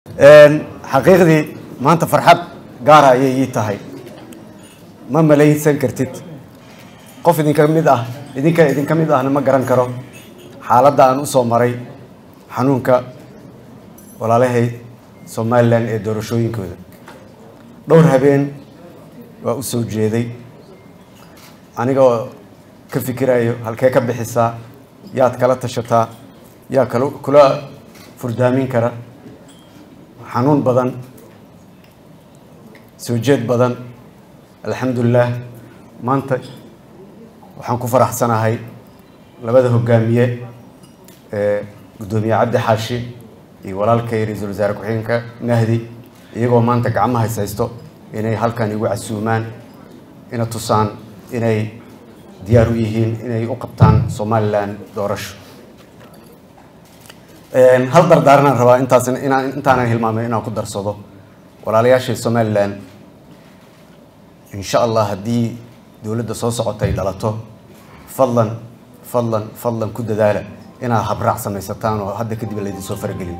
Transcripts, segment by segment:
xaqiiqdii maanta farxad gaara ayay ii tahay ma malaysan kartid qof idinka mid ah idinka idinka mid ahna ma garan karo xaaladda aan usoo maray xanuunka walaalahay somalilan ee doorashooyinkooda dhowr habeen waa u soo jeeday anigoo ka fikirayo halkee ka bixisaa yaad kala tashataa yaa kala kula furdaamin kara xanuun badan soo jeed badan alxamdulilah maanta waxaan ku faraxsanahay labada hogaamiye ee guddoomiye cabdi xaashi iyo walaalkay ra-iisul wasaare ku-xigeenka mahdi iyagoo maanta gacmaha is haysto inay halkan igu casuumaan ina tusaan inay diyaar u yihiin inay u qabtaan somalilan doorasho hal dardaaranaan rabaa intaas inaan intaanan hilmaamin inaan ku darsado walaalayaashay somalilan insha allah haddii dowladda soo socota ay dhalato fadlan fadlan fadlan ku dadaala inaad habraac samaysataan oo hadda kadib laydin soo faragelin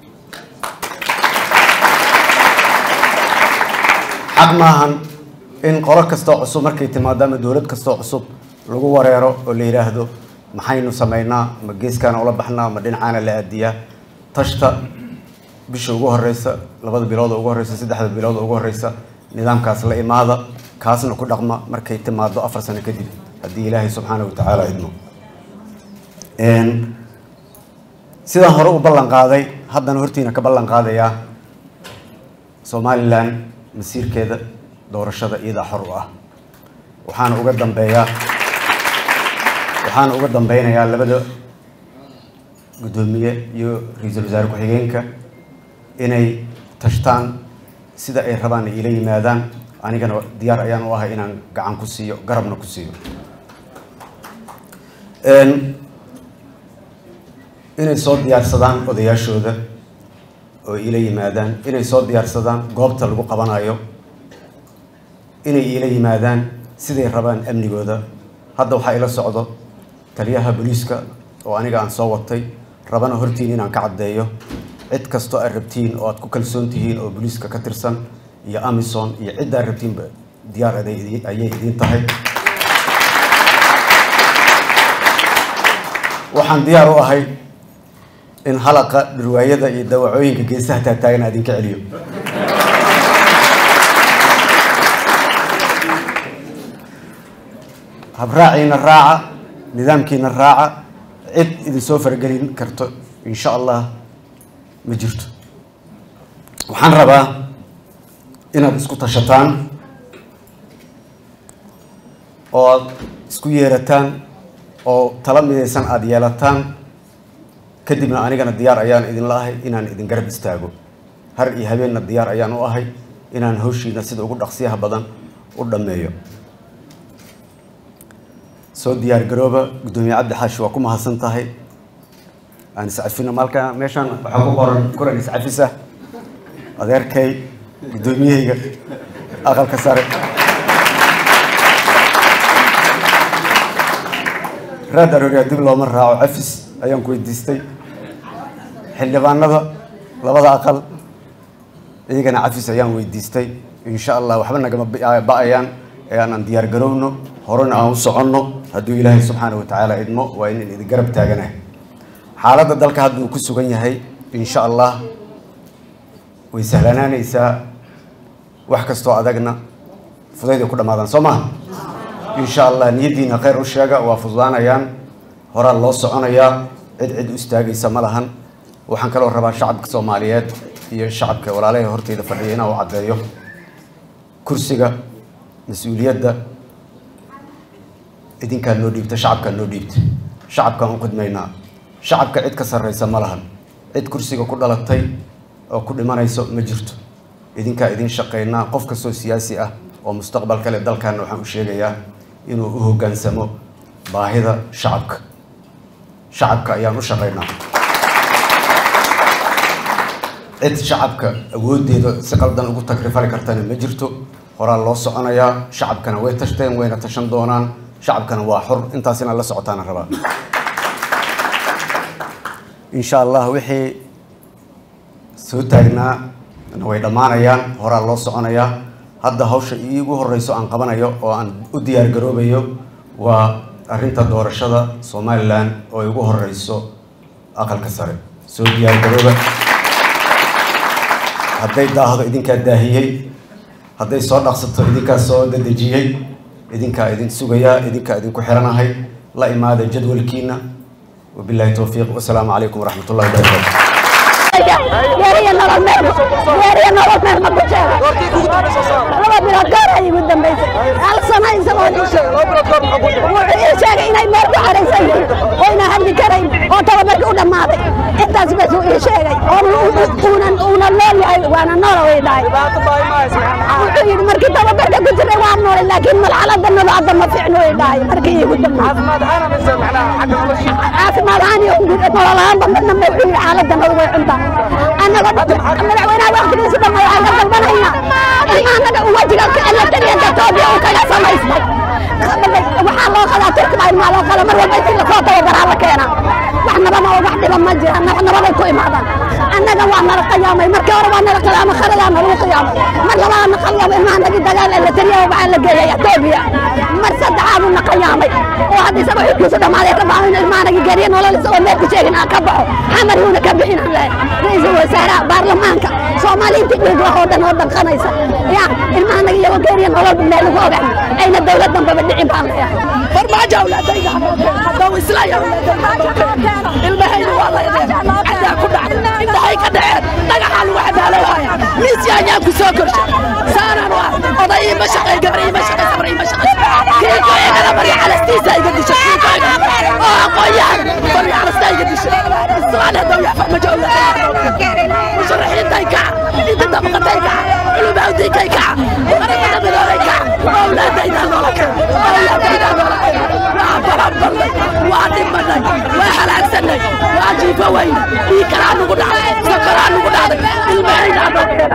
xaq maahan in qolo kastoo cusub markay timaado ama dowlad kastoo cusub lagu wareero oo la yidhaahdo maxaynu samaynaa ma geeskaana ula baxnaa ma dhinacaana la aadiyaa tashta bisha ugu horeysa labada bilood ugu horeysa saddexda bilood ugu horeysa nidaamkaas la imaada kaasna ku dhaqma markay timaado afar sano kadib haddii ilaahay subxaana wa tacaala idmo sidaan hore u ballan qaaday haddana hortiina ka ballan qaadayaa somalilan masiirkeeda doorashada iyadaa xor u ah waxaana uga dambeeyaa waxaana uga dambeynayaa labada guddoomiye iyo ra-iisul wasaare ku-xigeenka inay tashtaan sida ay rabaan ay ila yimaadaan anigana diyaar ayaan u ahay inaan gacan ku siiyo garabna ku siiyo inay soo diyaarsadaan odayaashooda oo ila yimaadaan inay soo diyaarsadaan goobta lagu qabanayo inay ila yimaadaan siday rabaan amnigooda hadda waxaa ila socdo taliyaha booliiska oo aniga aan soo watay rabana hortiin inaan ka caddeeyo cid kastoo aad rabtiin oo aad ku kalsoon tihiin oo booliiska ka tirsan iyo amison iyo cid aad rabtiinba diyaar ayay idiin tahay waxaan diyaar u ahay in halaqa dhirwaayada iyo dawacooyinka geesaha taagtaagan aad idinka celiyo habraaciina raaca nidaamkiina raaca cid idin soo faragelin karto insha allah ma jirto waxaan rabaa inaad isku tashataan oo aad isku yeerataan oo tala midaysan aada yeelataan kadibna anigana diyaar ayaan idinla ahay inaan idin garab istaago har iyo habeenna diyaar ayaan u ahay inaan hawshiina sida ugu dhaqsiyaha badan u dhammeeyo soo diyaar garooba guddoomiye cabdi xaashi waa ku mahadsan tahay aan iscafino malka meeshaan waxaa ku qoran kulan iscafisa adeerkay guddoomiyahayga aqalka sare raad arooriyaa dib looma raaco cafis ayaan ku weydiistay xildhibaanada labada aqal iyagana cafis ayaan weydiistay insha allah waxba nagama ba-ayaan ee aanan diyaar garowno horena aan u soconno hadduu ilaahay subxaana wa tacaala idmo waa inan idin garab taaganahay xaaladda dalka hadda uu ku sugan yahay insha allah way sahlanaanaysaa wax kastoo adagna fudayday ku dhammaadaan soo maha insha allah niyaddiina khayr u sheega waa fududaanayaan horaa loo soconayaa cid cid u istaagaysa ma lahan waxaan kaloo rabaa shacabka soomaaliyeed iyo shacabka walaalaha horteyda fadhiya inaan u caddeeyo kursiga mas-uuliyadda idinkaa noo dhiibta shacabkaa noo dhiibta shacabkaan u khidmaynaa shacabka cid ka sarreysa ma lahan cid kursiga ku dhalatay oo ku dhimanayso ma jirto idinkaa idin shaqaynaa qof kastoo siyaasi ah oo mustaqbal kale dalkaana waxaan u sheegayaa inuu u hoggaansamo baahida shacabka shacabka ayaan u shaqaynaa cid shacabka awooddeeda si qaldan ugu tagrifali kartana ma jirto horaa loo soconayaa shacabkana way tashteen wayna tashan doonaan shacabkana waa xor intaas inaad la socotaana rabaa insha allah wixii soo taagnaa way dhammaanayaan horaa loo soconayaa hadda hawsha iigu horeyso aan qabanayo oo aan u diyaar garoobayo waa arrinta doorashada somalilan oo igu horeyso aqalka sare soo diyaar garooba hadday daahdo idinkaa daahiyey hadday soo dhaqsato idinkaa soo dadejiyey idinkaa idin sugayaa idinkaa idinku xiranahay la imaada jadwalkiina wabillahi towfiiq wasalaamu calaykum waraxmat ullahi wabarakatu geeriya nolol meel geeriya nolol meel ma ku sheego laba bilood goor ay igu dambaysay hal sano isagoo wuxuu ii sheegay inay meel ku xaraysan yihiin oyna hadli karayn oo tababarkii u dhammaaday intaas bas uu ii sheegay uunan uuna nool yahay waana noola way dhahay wuxuu yidhi markii tababarka ku jiray waa noolay laakiin malxalada nolocadda ma fiicno way dhahay markii iigu dambaysay caafimaad ahaan iyo nolol ahaanba midna ma wuxuu yidhi xaaladda nolol way cuntaa annaga madaxweynaha waqtigiisa dhan waxaan ka dalbanaynaa in annaga wajiga elatariyanka etoobiya uu kaga samaystay waxaa loo qadaa turkiba ilmaa loo qala mar walba intii lasoo tababaraa la keenaa wax nabama oo wax dhiba ma jiraan wax nabaday ku imaadaan annaga waa nala qiyaamay markii hore waa nala qiyaamay kharadaa nalagu qiyaamay mar labaad na qiyaamay ilmaha nagi dagaal elatariya waxaa la geeyay etoobiya mar saddexaad uu na qiyaamay oo hadda isagoo xilkiisu dhammaaday ka baxo in ilmaha nagi geriya nolol isagoo meel ku sheegin aan ka baxo xamar yuuna ka bixin aan lehay ra-iisul wasaaraha baarlamaanka soomaaliintii dhiig lah oo dhan oo danqanaysa ya ilmaha naga iyagoo geeriya nolol meel lagu ogax ayna dowlad dambaba dhicin baan leeyahay farmaajo awlaadayda hadduu islaya ilmahayna waa laydeen cadaa ku dhacday indhahay ka dhaceen dhagaxaa lagu cadaalowhaya miis yaanyaan ku soo korshay saanaan waa oday ima shaqay gabar ima shaqay sabar ima shaqay kiiko igana barya calastiisa iga dishay kiiko igana oo aqoonyahan barya calastaa iga dishay islaan hadduu yaa farmaajo awlaadayda musharaxiintay kaca inta dabaqatay kaca culumawdiinkay kaca qaramada midoobay kaca awlaadaydaa noola kaca awlaadaydaa noola kaca waa baranbalnay waa dhimanay waa halaagsanay waa jiifo weyne dhiikaraa nugu dhacday sakaraa nugu dhacday ilmahaydaa noo keena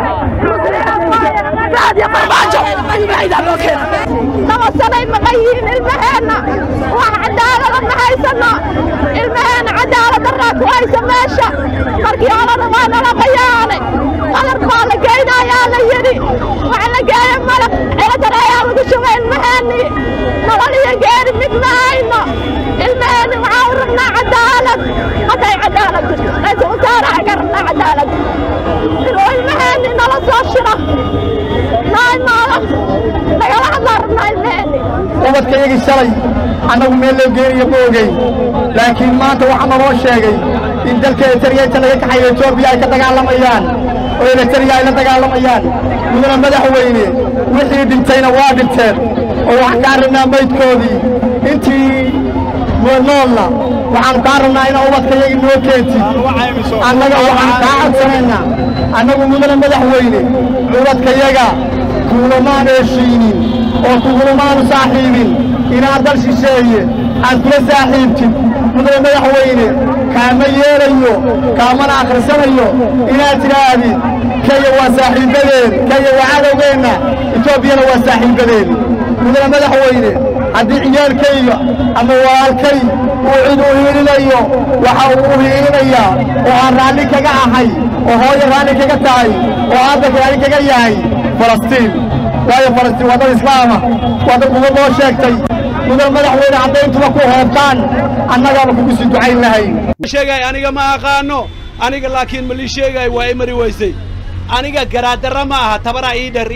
raadiyo farmaajo ilmahaydaa noo keena laba sanay maqan yihiin ilmaheenna wax cadaalada ma haysano ilmaheenna cadaalad daraa ku haysa meesha markii horena waa nala qayaanay qalar baa la geynayaa la yidhi wax la geeya malab ciladar ayaa lagu shubay ilmaheenni nolol iyo geeri mid ma hayno ilmaheenni waxaa u rabnaa cadaalad hadday cadaalad jirto ra-iisul wasaaraha ka rabnaa cadaalad inuu ilmaheenni nala soo shiro noo imaado nagala hadlaa rabnaa ilmaheenni ubadkayagii shalay annagu meel loo geenayo ma ogeyn laakiin maanta waxaa naloo sheegay in dalka eritariyainta laga kaxayo etoobiya ay ka dagaalamayaan oo eritariya ay la dagaalamayaan mudana madaxweyne wixii dhintayna waa dhinteen oo waxaan kaa rabnaa maydkoodii intii noolna waxaanu kaa rabnaa inaa ubadkayagii noo keentid annaga waxaan kaa codsanaynaa annagu mudana madaxweyne ubadkayaga kuulamaan heshiinin oo kugulamaanu saaxiibin inaad dal shisheeye aad kula saaxiibtid mudane madaxweyne kaama yeelayo kaamana akhrisanayo inaad tidhaahdid kenya waa saaxiibbadeen kenya waa cadowgeenna etoobiyana waa saaxiibbadeen mudane madaxweyne haddii ciyaalkayga ama walaalkay uu cid u hiilinayo waxa uu u hiilinayaa oo aan raalli kaga ahay oo hooyo raalli kaga tahay oo aabba raalli kaga yahay falastiin waayo falastiin waa dad islaama waa dad uga loo sheegtay mudan madaxweyne caddayntuba ku hoobtaan annagaaba kugu sii ducayn lahayn sheegay aniga ma aqaano aniga laakiin ma lii sheegay waa i mari weysay aniga garaadara ma aha tabaraa ii dher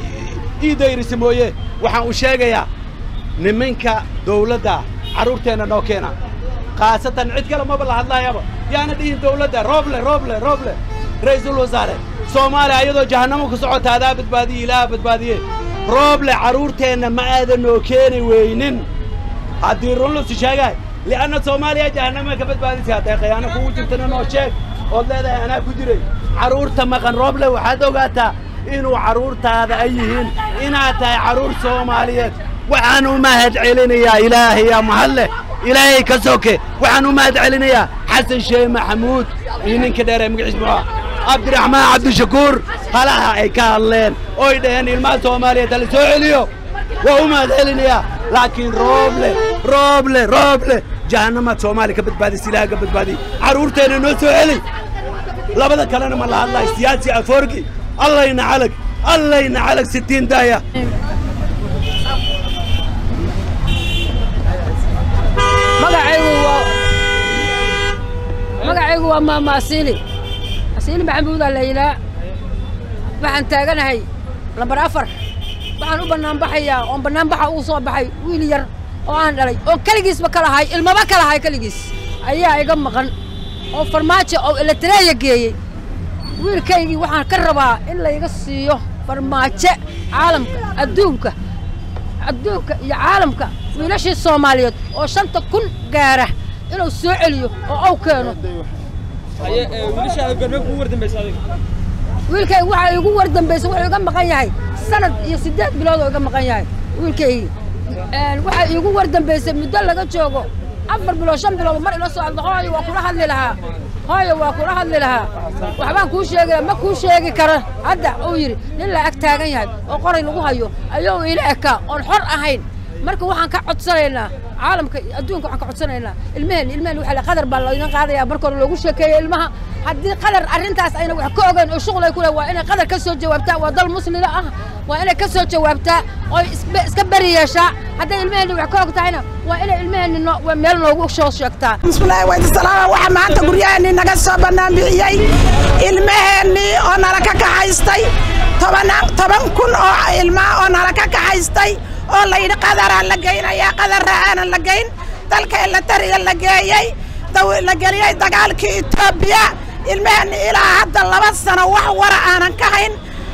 ii dayrisa mooye waxaan u sheegayaa niminka dawladda carruurteenna noo keena khaasatan cid kale maba la hadlaayaba yaana dhihin dawladda rooble rooble rooble ra'iisul wasaare soomaaliya ayadoo jahannamo ku socota adaa badbaadiye ilaaha badbaadiye rooble carruurteenna ma aadan noo keeni weynin haddii run lusi sheegahay li'anna soomaaliya jahannama ka badbaadisay hadday khiyaano kugu jirtana noo sheeg ood leedahay anaa ku jiray carruurta maqan rooble waxaad ogaataa inuu carruurtaada ay yihiin inaad tahay carruur soomaaliyeed waxaan u mahad celinayaa ilaahayaa mahadleh ilaahay ka soke waxaan u mahad celinayaa xasan sheeh maxamuud iyo ninka dheer ee magaciis muxuu cabdiraxmaan cabdishakuur halaha ay ka hadleen oy dhaheen ilmaha soomaaliyeed hala soo celiyo waa u mahad celinayaa laakiin rooble rooble rooble jahannamaad soomaaliya ka badbaadis ilaah ka badbaadiy carruurteenna noo soo celi labada kalena ma la hadlayo siyaasi afoorki allayna calag allayna calag sitiin daaya magacaygu waa magacaygu waa maama asiili asiili maxamuudaa la yidhaa waxaan taaganahay lambar afar waxaan u bannaan baxayaa oon bannaanbaxa ugu soo baxay wiil yar oo aan dhalay oo keligiisba ka lahay ilmaba ka lahay keligiis ayaa iga maqan oo farmaajo oo eletareeya geeyey wiilkaygii waxaan ka rabaa in layga siiyo farmaajo caalamka adduunka adduunka iyo caalamka wiilashii soomaaliyeed oo shanta kun gaara inuu soo celiyo oo aw keeno wiilkayga waxaa igu war dambaysa wuxuu iga maqan yahay sanad iyo siddeed bilood oo iga maqan yahay wiilkaygii waxaa iigu war dambaysay muddo laga joogo afar bilood shan bilood mar ila soo hadla hooyo waa kula hadli lahaa hooyo waa kula hadli lahaa waxbaan kuu sheegaya ma kuu sheegi kara hadda uu yidhi nin la ag taagan yahay oo qoray lagu hayo ayuu ila ekaa oon xor ahayn marka waxaan ka codsanaynaa caalamka adduunka waxaan ka codsanaynaa ilmaheen ilmaheen waxaa la qadar baa laydin qaadayaa marka hore loogu sheekeeyo ilmaha haddii qadar arrintaas ayna wax ka ogeyn oo shuqul ay ku leh waa inay qadar ka soo jawaabtaa waa dal muslima ah waa inay ka soo jawaabtaa oo iska beri yeeshaa hadday ilmaheenni wax ka og tahayna waa inay ilmaheenni no waa meel noogu soo sheegtaa bismillaahi waydi salaama waxaa maanta guryaheennii naga soo bannaan bixiyey ilmaheennii oo nala ka kaxaystay tobanaan toban kun oo ilmaa oo nala ka kaxaystay oo layidhi qadaraa la geynayaa qadarra aanan la geyn dalka elatariya la geeyey la geliyey dagaalkii etoobiya ilmaheenni ilaa hadda laba sano wax wara aanan ka hayn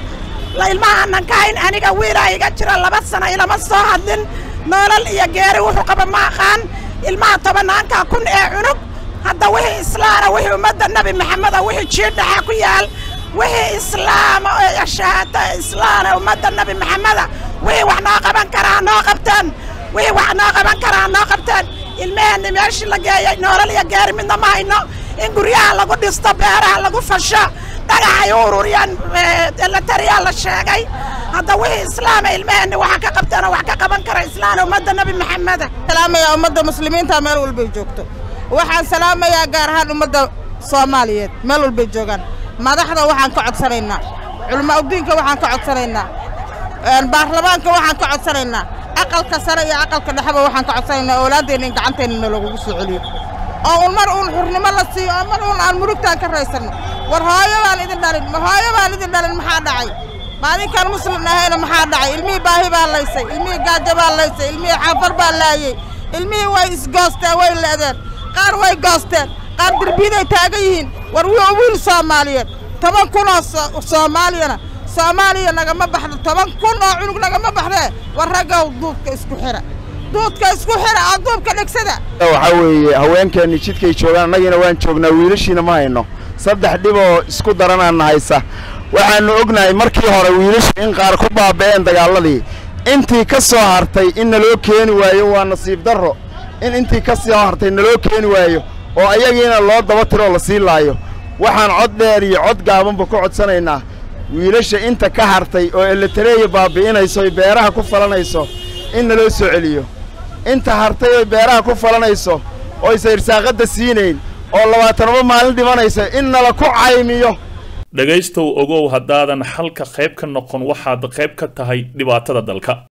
ilmaha aanan ka hayn aniga wiilaa iga jira laba sano ilama soo hadlin noolal iyo geeri wuxuu qaba ma aqaan ilmaha tobanaanka kun ee cunug hadda wixii islaana wixii ummadda nebi maxameda wixii jiidhaxa ku yaal wixii islaama oo shahaata islaana ummadda nebi maxameda wixii wax noo qaban karaa noo qabteen wixii wax noo qaban karaa noo qabteen ilmaheenni meeshii la geeyey noolal iyo geeri midna ma hayno in guryaha lagu dhisto beeraha lagu fasho dhagaxay u ururiyaan elatariyaa la sheegay hadda wixii islaama ilmaheenni waxa ka qabteen oo wax ka qaban kara islaana ummadda nebi maxameda salaamayaa ummadda muslimiinta meel walbay joogto waxaan salaamayaa gaar ahaan ummadda soomaaliyeed meel walbay joogaan madaxda waxaan ka codsanaynaa culama udiinka waxaan ka codsanaynaa baarlamaanka waxaan ka codsanaynaa aqalka sare iyo aqalka dhexeba waxaan ka codsanaynaa oolaadeenna in gacanteenna loogu soo celiyo oo un mar uun xurnimo la siiyo oo mar uun aan murugtaan ka raysanno war hooyo baan idin dhalin ma hooyo baan idin dhalin maxaa dhacay maalinkaan muslim ahayna maxaa dhacay ilmihii baahi baa laysay ilmihii gaajo baa laysay ilmihii xaafar baa laayey ilmihii way isgoosteen way leedeen qaar way goosteen qaar derbiyaday taagan yihiin war wii wiil soomaaliyeed toban kunoo soomaaliyana soomaaliya nagama baxdo toban kun oo cunug nagama baxdee war raggow duubka isku xira duudka isku xira oo duubka dhegsada waxaa weeye haweenkeenni jidkay joogaan annagiina waan joognaa wiilashiina ma hayno saddex dhib oo isku daranaana haysa waxaannu ognahay markii hore wiilashu in qaar ku baaba'een dagaalladii intii ka soo hartay in naloo keeni waayo waa nasiib darro in intii ka soo hartay naloo keeni waayo oo ayagiina loo daba tiroo la sii laayo waxaan cod dheer iyo cod gaabanba ku codsanaynaa wiilasha inta ka hartay oo eletareeya baabi'inayso oy beeraha ku falanayso in naloo soo celiyo inta hartay oy beeraha ku falanayso oysa irsaaqadda siinayn oo labaatanaba maalin dhimanaysa in nala ku caymiyo dhegaystow ogow haddaadan xalka qayb ka noqon waxaad qayb ka tahay dhibaatada dalka